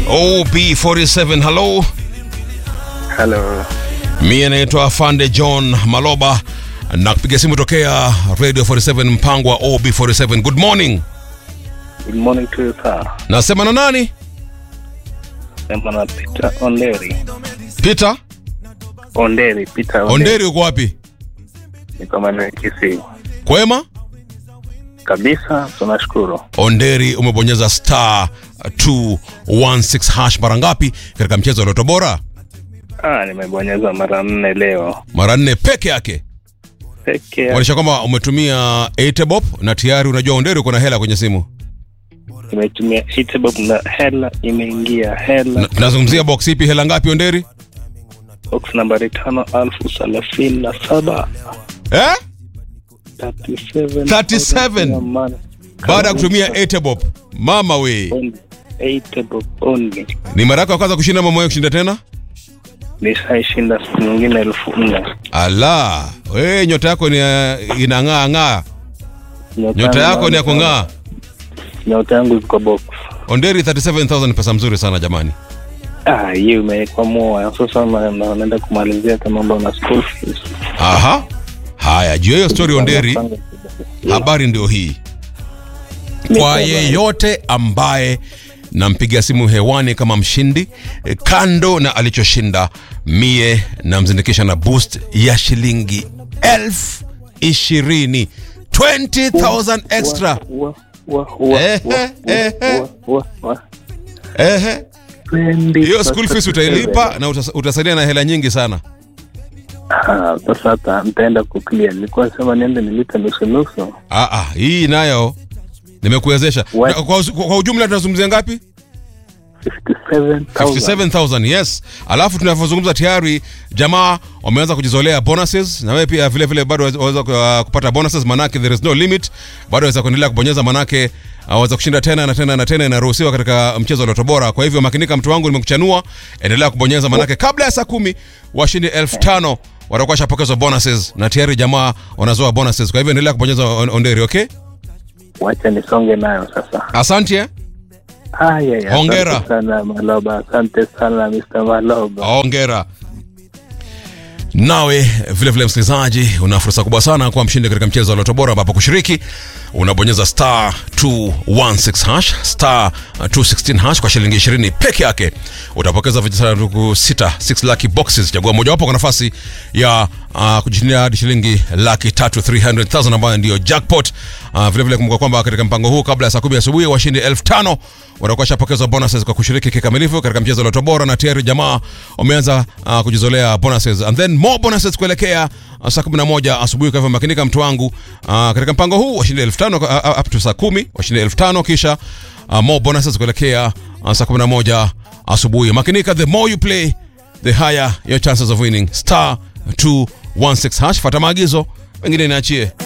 OB47, hello. Hello. Mie naitwa Afande John Maloba na kupiga simu tokea Radio 47 mpango wa OB47. Good morning. Good morning to you, sir. Nasema na nani? Sema na Peter Onderi. Peter Onderi, Peter Onderi. Onderi, uko wapi? Niko maeneo ya Kisii. Kwema? Kabisa, tunashukuru. Onderi, umebonyeza star 216 hash mara ngapi katika mchezo wa Loto Bora? Ah, nimebonyeza mara nne leo. Mara nne peke yake. Peke yake. Maanisha kwamba umetumia 8 bob na tayari unajua Onderi uko na hela kwenye simu. Nimetumia Hitbob na hela imeingia hela. Na- Tunazungumzia box ipi, hela ngapi Onderi? Box nambari tano alfu thelathini na saba. Eh? 37. 37. Baada ya kutumia 8 bob. Mama we. Hitbob only. Ni mara yako ya kwanza kushinda mama wewe kushinda tena? Nishaishinda siku nyingine elfu nne. Ala, we nyota yako ni ya- inang'aa ng'aa. Nyota yako ni ya kung'aa. Nyota yangu iko box. Onderi 37000 pesa mzuri sana jamani. Ah, hiyo imewekwa moa sasa, na- na- naenda kumalizia kama mambo na school fees. Aha. Haya, juu ya hiyo story Onderi, habari ndio hii. Kwa yeyote ambaye nampiga simu hewani kama mshindi eh, kando na alichoshinda mie namzindikisha na boost ya shilingi elfu ishirini 20000 extra Wa- wa- wa- Ehe, wa- ehe. wa- wa- wa- ehe Twenty hiyo school fees thirty utailipa seven. na utas- utasalia na hela nyingi sana Ah, Sasa hata nitaenda kuclear. Nilikuwa sema niende nilipe nusu nusu. ah, ah, hii nayo nimekuwezesha What? Na kwa, kwa, kwa ujumla tunazungumzia ngapi 57,000. 57000 yes alafu tunavyozungumza tayari jamaa wameanza kujizolea bonuses na wewe pia vile vile bado waweza uh, kupata bonuses manake there is no limit bado waweza kuendelea kubonyeza manake uh, waweza kushinda tena na tena na tena inaruhusiwa katika mchezo wa Loto Bora kwa hivyo makinika mtu wangu nimekuchanua endelea kubonyeza manake kabla ya saa kumi washindi elfu tano watakuwa washapokezwa bonuses na tayari jamaa wanazoa bonuses kwa hivyo endelea kubonyeza on- onderi okay Wacha nisonge nayo sasa. asante eh? Haya, ya, Hongera. asante sana Maloba, asante sana Mr. Maloba. ongera nawe vile vile msikilizaji una fursa kubwa sana kuwa mshindi katika mchezo wa Loto Bora ambapo kushiriki unabonyeza star 216 hash star 216 hash kwa shilingi 20 peke yake utapokeza vijisanduku sita 6 lucky boxes chagua mojawapo kwa nafasi ya uh, kujishindia hadi shilingi laki tatu 300000 ambayo ndiyo jackpot uh, vile vile kumbuka kwamba katika mpango huu kabla ya saa kumi asubuhi washindi elfu tano watakuwa washapokezwa bonuses kwa kushiriki kikamilifu katika mchezo wa Loto Bora na tayari jamaa wameanza uh, kujizolea bonuses and then more bonuses kuelekea uh, saa 11 asubuhi kwa hivyo makinika mtu wangu uh, katika mpango huu washindi elfu tano uh, up to saa kumi washindi elfu tano kisha uh, more bonuses kuelekea uh, saa 11 asubuhi makinika the more you play the higher your chances of winning star 216 hash fata maagizo wengine niachie